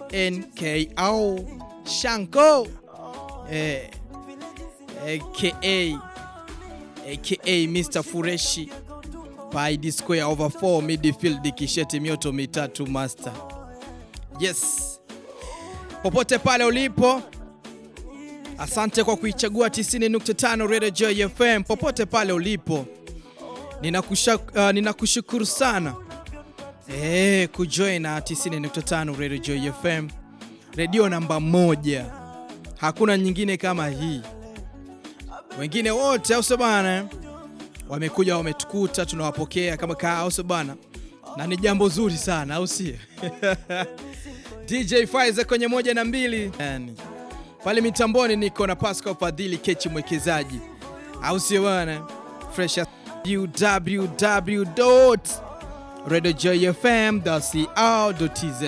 NKO Shanko eh, aka aka Mr Fureshi by the square over 4 midfield kisheti mioto mitatu master. Yes, popote pale ulipo, asante kwa kuichagua 90.5 Radio Joy FM. Popote pale ulipo, ninakushukuru uh, ninakushukuru sana eh, kujoin na 90.5 Radio Joy FM, redio namba moja, hakuna nyingine kama hii. Wengine wote au sio bana, wamekuja wametukuta, tunawapokea kama kaa, au sio bana, na ni jambo zuri sana, au sio? DJ Faiza kwenye moja na mbili yani. Pale mitamboni niko na Pascal Fadhili Kechi mwekezaji, au sio bana? Fresh www.radiojoyfm.co.tz